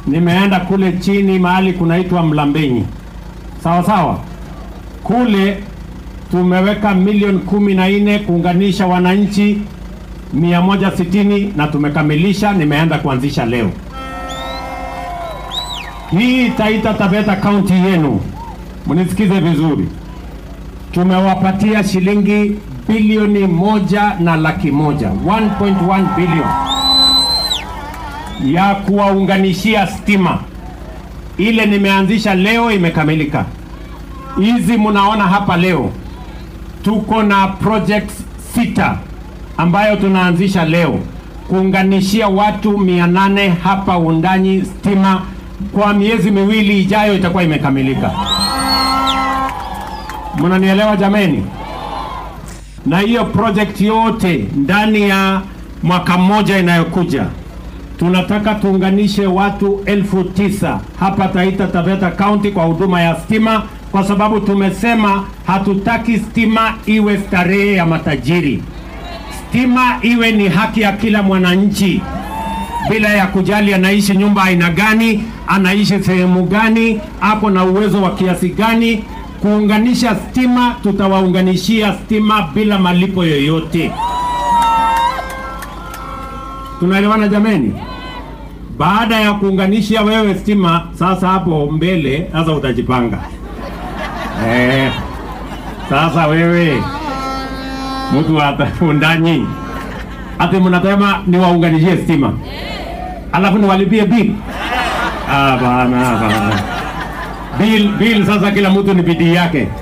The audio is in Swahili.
nimeenda kule chini mahali kunaitwa Mlambenyi, sawa sawa. Kule tumeweka milioni kumi na nne kuunganisha wananchi mia moja sitini na tumekamilisha, nimeenda kuanzisha leo. Hii Taita Taveta kaunti yenu, mnisikize vizuri, tumewapatia shilingi bilioni moja na laki moja 1.1 bilioni ya kuwaunganishia stima. Ile nimeanzisha leo imekamilika. Hizi mnaona hapa leo, tuko na projects sita ambayo tunaanzisha leo kuunganishia watu mia nane hapa Wundanyi stima. Kwa miezi miwili ijayo itakuwa imekamilika. Mnanielewa jameni? Na hiyo project yote ndani ya mwaka mmoja inayokuja tunataka tuunganishe watu elfu tisa hapa Taita Taveta County kwa huduma ya stima, kwa sababu tumesema hatutaki stima iwe starehe ya matajiri. Stima iwe ni haki ya kila mwananchi bila ya kujali anaishi nyumba aina gani, anaishi sehemu gani, ako na uwezo wa kiasi gani. Kuunganisha stima, tutawaunganishia stima bila malipo yoyote. Tunaelewana jameni? Baada ya kuunganisha wewe stima, sasa hapo mbele sasa utajipanga eh. Sasa wewe mtu wa Wundanyi ati mnasema niwaunganishie stima alafu niwalipie bill? Ah, bana bana, bill bill. Sasa kila mtu ni bidii yake.